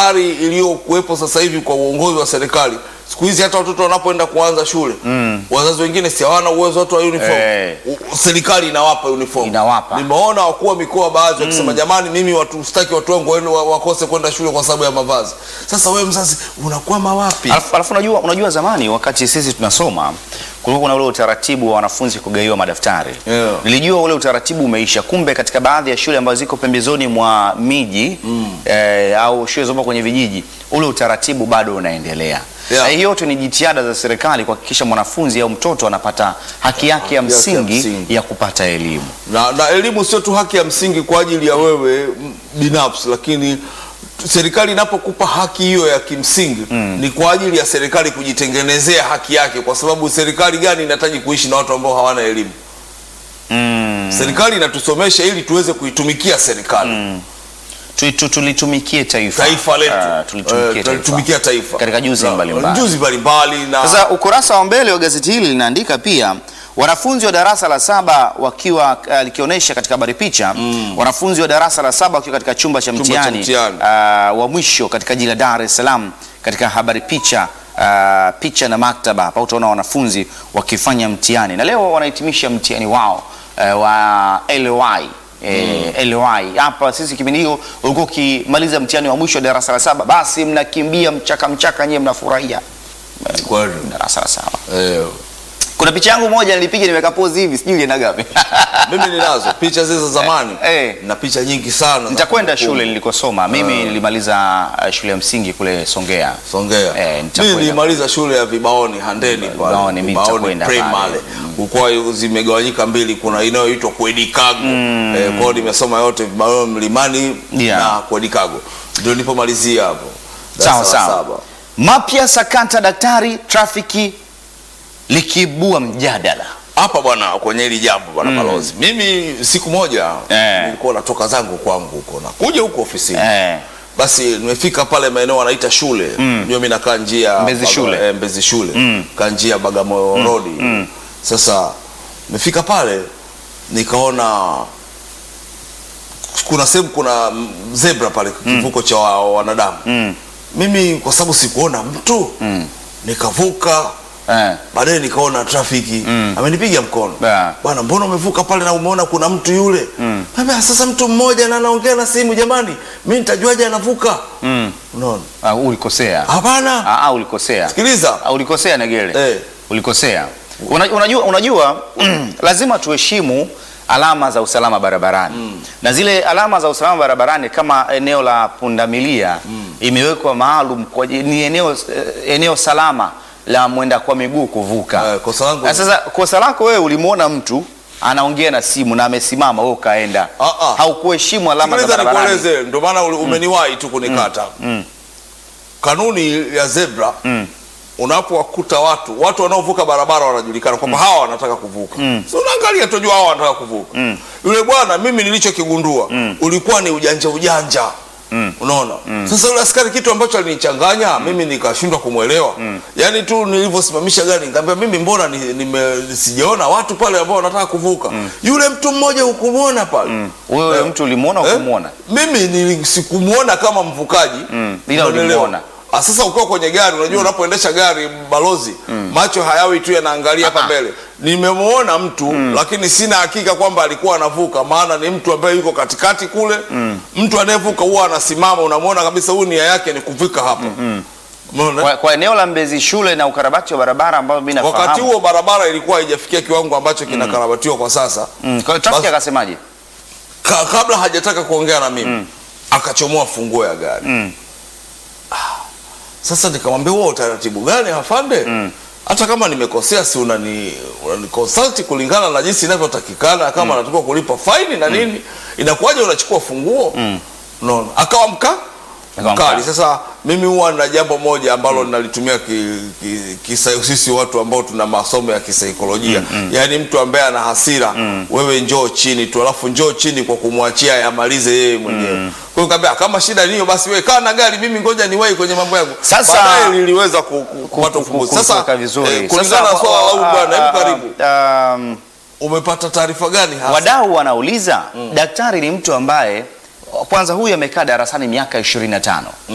ari iliyokuwepo sasa hivi kwa uongozi wa serikali siku hizi hata watoto wanapoenda kuanza shule wazazi wengine si hawana uwezo wote wa uniform Eh. U- serikali inawapa uniform Inawapa. nimeona wakuu wa mikoa baadhi wakisema jamani mimi watu sitaki watu wangu waende wa- wakose kwenda shule kwa sababu ya mavazi sasa wewe mzazi unakwama wapi Alafu, alafu unajua, unajua zamani wakati sisi tunasoma kulikuwa kuna ule utaratibu wa wanafunzi kugaiwa madaftari. Yeah. Nilijua ule utaratibu umeisha, kumbe katika baadhi ya shule ambazo ziko pembezoni mwa miji eh, au shule zopo kwenye vijiji ule utaratibu bado unaendelea. Yeah. Na hiyo yote ni jitihada za serikali kuhakikisha mwanafunzi au mtoto anapata haki yake ya Haki yake ya msingi msingi. ya kupata elimu. na, na elimu sio tu haki ya msingi kwa ajili ya wewe m- binafsi lakini serikali inapokupa haki hiyo ya kimsingi ni kwa ajili ya serikali kujitengenezea haki yake kwa sababu serikali gani inahitaji kuishi na watu ambao hawana elimu Mm. serikali inatusomesha ili tuweze kuitumikia serikali Tu- tu- Tulitumikie taifa, taifa letu Ah, tulitumikie Eh, taifa. tulitumikia taifa katika juzi Na- mbalimbali. juzi mbalimbali na Sasa ukurasa wa mbele wa gazeti hili linaandika pia wanafunzi wa darasa la saba wakiwa uh, likionyesha katika habari picha wanafunzi wa darasa la saba wakiwa katika chumba cha cha mtihani mtihani. uh, wa mwisho katika jiji la Dar es Salaam katika habari picha uh, picha na maktaba hapa utaona wanafunzi wakifanya mtihani na leo wanahitimisha mtihani wao uh, wa LY Eh, LY hapa sisi kipindi hiyo ulikuwa ukimaliza mtihani wa mwisho wa darasa la saba basi mnakimbia mchaka mchaka nyewe mnafurahia Kweli. darasa la saba Eh, kuna picha yangu moja nilipiga nimeweka pose hivi sijui ilienda gapi mimi ninazo picha zile za zamani Eh. na picha nyingi sana za nitakwenda kumbukumbu. shule nilikosoma mimi nilimaliza uh, shule ya msingi kule Songea Songea. Eh, Mimi nitakwenda. nilimaliza shule ya Vibaoni Handeni pale. Vibaoni, mimi nitakwenda primary. pale. Kulikuwa zimegawanyika mbili, kuna inayoitwa Kwedikago. Eh, kwa hiyo nimesoma yote Vibaoni Mlimani Yeah. na Kwedikago. Ndio nilipomalizia hapo. sawa Darasa la sawa saba. mapya sakata daktari trafiki likiibua mjadala Hapa bwana kwenye hili jambo bwana balozi. Mimi siku moja Eh. nilikuwa natoka zangu kwangu huko na kuja huko ofisini. eh, Basi nimefika pale maeneo wanaita shule mm. mimi nakaa njia Mbezi Baga- shule. eh, Mbezi shule mm. kaa njia Bagamoyo Road sasa nimefika pale nikaona kuna sehemu kuna mm, zebra pale kivuko cha wa- wanadamu mm, mimi kwa sababu sikuona mtu mm, nikavuka eh, baadaye nikaona trafiki amenipiga mkono Yeah. bwana mbona umevuka pale na umeona kuna mtu yule mm. sasa mtu mmoja na anaongea na simu jamani mi nitajuaje anavuka mm. unaona Ah, ulikosea hapana Ah, ah, ulikosea sikiliza Ah, ulikosea Negele Eh. ulikosea Una, unajua, unajua lazima tuheshimu alama za usalama barabarani na zile alama za usalama barabarani kama eneo la pundamilia imewekwa maalum kwa ajili- ni eneo, eh, eneo salama la mwenda kwa miguu kuvuka Eh, kosa langu- Na sasa kosa lako wewe ulimwona mtu anaongea na simu na amesimama wewe ukaenda Ah, ah. haukuheshimu alama za sikiliza barabarani nikueleze ndio maana uli- umeniwahi tu kunikata kanuni ya zebra unapowakuta watu watu wanaovuka barabara wanajulikana kwamba hawa wanataka kuvuka so unaangalia tujua hawa wanataka kuvuka yule bwana mimi nilichokigundua ulikuwa ni ujanja ujanja unaona sasa yule askari kitu ambacho alinichanganya mimi nikashindwa kumwelewa yaani tu nilivyosimamisha gari nikamwambia mimi mbona ni, nime, sijaona watu pale ambao wanataka kuvuka yule mtu mmoja hukumwona pale wewe Eh. mtu ulimwona Eh? ukumwona mimi nili- sikumwona kama mvukaji Mm, ila Unaelewa? ulimwona. Ah, sasa ukiwa kwenye gari unajua unapoendesha gari balozi macho hayawi tu yanaangalia hapa mbele nimemwona mtu lakini sina hakika kwamba alikuwa anavuka maana ni mtu ambaye yuko katikati kule mtu anayevuka huwa anasimama unamwona kabisa huyu nia yake ni kufika hapa Umeona? kwa, kwa eneo la Mbezi shule na ukarabati wa barabara ambao mimi nafahamu wakati huo barabara ilikuwa haijafikia kiwango ambacho kinakarabatiwa kwa sasa Mm, kwa hiyo trafiki Basi- akasemaje? ka, kabla hajataka kuongea na mimi akachomoa funguo ya gari Mm. Sasa nikamwambia huo utaratibu gani afande? Hata kama nimekosea, si unani unani consult kulingana na jinsi inavyotakikana, kama natakiwa kulipa faini na nini, inakuwaje unachukua funguo? Unaona, akawa mka Akawa mkali. mkali. Sasa mimi huwa na jambo moja ambalo ninalitumia ki, ki, kisa, sisi watu ambao tuna masomo ya kisaikolojia yaani mtu ambaye ana hasira wewe njoo chini tu alafu njoo chini kwa kumwachia yamalize yeye mwenyewe kwa hiyo nikamwambia kama shida ni hiyo basi wewe kaa na gari mimi ngoja niwahi kwenye mambo yangu Sasa- baadaye niliweza ku- ku- kupata ufumbuzi sasa Kutoka vizuri. eh, kulingana na Sasa, swala la huyu wa- bwana hebu ah, karibu ah, um, umepata taarifa gani hasa wadau wanauliza daktari ni mtu ambaye kwanza huyu amekaa darasani miaka 25